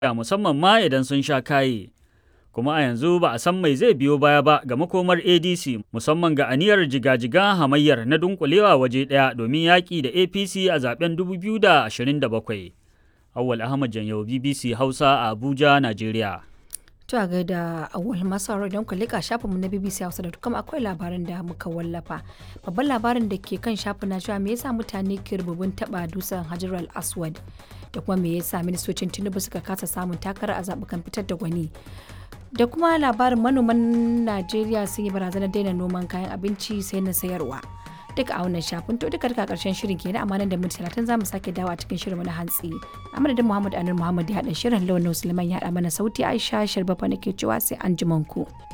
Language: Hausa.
musamman ma idan sun sha kaye. Kuma a yanzu ba a san mai zai biyo baya ba ga makomar ADC musamman ga aniyar jiga-jiga hamayyar na dunkulewa waje ɗaya domin yaƙi da APC a zaben 2027. Awwal Ahmad Janyau BBC Hausa a Abuja, Najeriya. To a gaida awal masu don ku lika shafinmu na BBC Hausa da kuma akwai labarin da muka wallafa. Babban labarin da ke kan shafin na cewa me yasa mutane ke rububin taba dusan Hajar al-Aswad da kuma me yasa ministocin Tinubu suka kasa samun takara a zaɓukan fitar da gwani. Da kuma labarin manoman Najeriya sun yi barazanar daina noman kayan abinci sai na sayarwa. duka a wannan shafin to duka duka karshen shirin kenan amma nan da minti talatin za mu sake dawo a cikin shirin na hantsi a madadin muhammad anur muhammad ya haɗa shirin launin suleiman ya haɗa mana sauti aisha sharbafa nake cewa sai an ku.